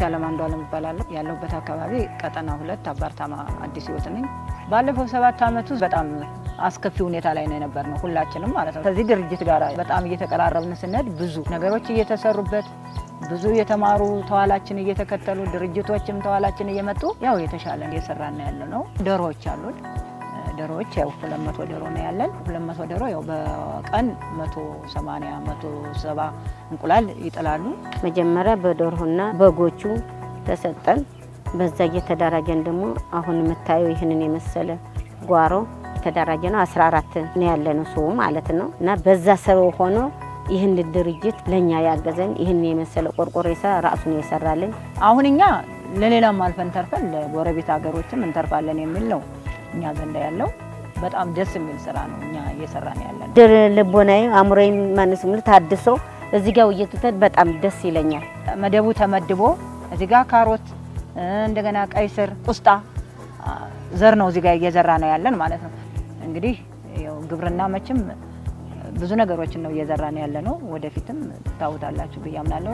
አለም አንዱ አለም እባላለሁ። ያለሁበት አካባቢ ቀጠና ሁለት አባርታማ አዲስ ህይወት ነኝ። ባለፈው ሰባት ዓመት ውስጥ በጣም አስከፊ ሁኔታ ላይ ነው የነበር ነው ሁላችንም ማለት ነው። ከዚህ ድርጅት ጋር በጣም እየተቀራረብን ስንሄድ ብዙ ነገሮች እየተሰሩበት ብዙ የተማሩ ተዋላችን እየተከተሉ ድርጅቶችም ተዋላችን እየመጡ ያው የተሻለ እየሰራን ያለ ነው። ዶሮዎች አሉን። ዶሮዎች ያው ሁለት መቶ ዶሮ ነው ያለን። ሁለት መቶ ዶሮ ያው በቀን መቶ ሰማንያ መቶ ሰባ እንቁላል ይጥላሉ። መጀመሪያ በዶሮና በጎቹ ተሰጠን። በዛ እየተደራጀን ደግሞ አሁን የምታየው ይህንን የመሰለ ጓሮ የተደራጀ ነው። 14 ነው ያለ ነው ሰው ማለት ነው። እና በዛ ሰው ሆኖ ይህን ድርጅት ለእኛ ያገዘን ይህን የመሰለ ቆርቆሮ የሰራ ራሱን የሰራልን አሁን እኛ ለሌላም አልፈን ተርፈን ለጎረቤት ሀገሮችም እንተርፋለን የሚል ነው እኛ ዘንዳ ያለው በጣም ደስ የሚል ስራ ነው እኛ እየሰራን ያለ ነው። ድር ልቦናዬ አእምሮዬ ማነስ ምል ታድሶ እዚህ ጋር ውይይቱተን በጣም ደስ ይለኛል። መደቡ ተመድቦ እዚህ ጋር ካሮት እንደገና ቀይ ስር፣ ቁስጣ ዘር ነው እዚህ ጋር እየዘራ ነው ያለን ማለት ነው። እንግዲህ ያው ግብርና መቼም ብዙ ነገሮችን ነው እየዘራ ነው ያለ ነው። ወደፊትም ታውታላችሁ ብዬ አምናለሁ።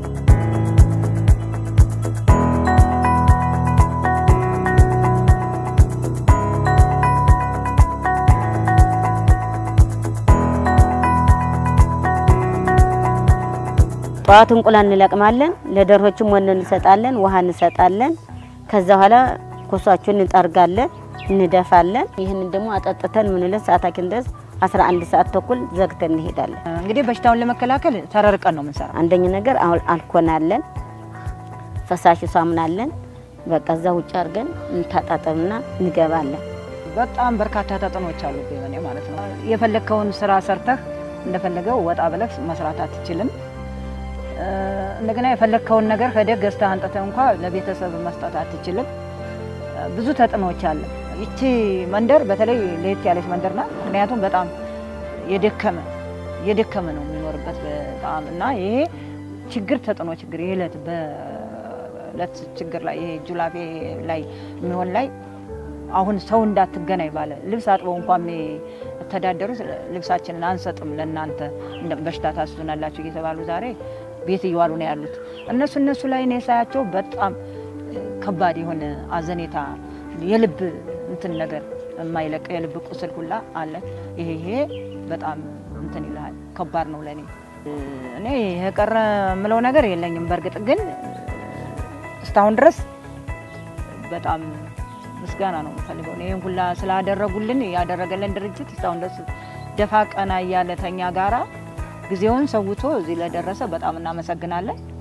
ጠዋት እንቁላል እንለቅማለን። ለዶሮዎችም ወን እንሰጣለን፣ ውሃ እንሰጣለን። ከዛ በኋላ ኮሷቸውን እንጠርጋለን፣ እንደፋለን። ይህንን ደግሞ አጠጥተን ምንለን ሰዓታችን ድረስ 11 ሰዓት ተኩል ዘግተን እንሄዳለን። እንግዲህ በሽታውን ለመከላከል ተረርቀን ነው የምንሰራ። አንደኛ ነገር አልኮናለን፣ ፈሳሽ ሳሙናለን። በቃ እዛ ውጭ አድርገን እንታጣጠብና እንገባለን። በጣም በርካታ ተጽዕኖዎች አሉብኝ እኔ ማለት ነው። የፈለግከውን ስራ ሰርተህ እንደፈለገው ወጣ ብለህ መስራት አትችልም። እንደገና የፈለግከውን ነገር ሄደህ ገዝተህ አንጥተህ እንኳ ለቤተሰብ መስጠት አትችልም። ብዙ ተጽዕኖዎች አለ። ይቺ መንደር በተለይ ለየት ያለች መንደር ናት። ምክንያቱም በጣም የደከመ የደከመ ነው የሚኖርበት በጣም እና ይሄ ችግር ተጽዕኖ ችግር የዕለት በዕለት ችግር ላይ ይሄ ጁላቤ ላይ የሚሆን ላይ አሁን ሰው እንዳትገናኝ ባለ ልብስ አጥበው እንኳን የሚተዳደሩት ልብሳችንን አንሰጥም ለእናንተ በሽታ ታስዙናላችሁ እየተባሉ ዛሬ ቤት እየዋሉ ነው ያሉት። እነሱ እነሱ ላይ እኔ ሳያቸው በጣም ከባድ የሆነ አዘኔታ የልብ እንትን ነገር የማይለቅ የልብ ቁስል ሁላ አለ። ይሄ ይሄ በጣም እንትን ይልሃል፣ ከባድ ነው ለእኔ። እኔ የቀረ የምለው ነገር የለኝም። በእርግጥ ግን እስካሁን ድረስ በጣም ምስጋና ነው የምፈልገው። ይህን ሁላ ስላደረጉልን ያደረገልን ድርጅት እስካሁን ድረስ ደፋ ቀና እያለ ተኛ ጋራ ጊዜውን ሰውቶ እዚህ ለደረሰ በጣም እናመሰግናለን።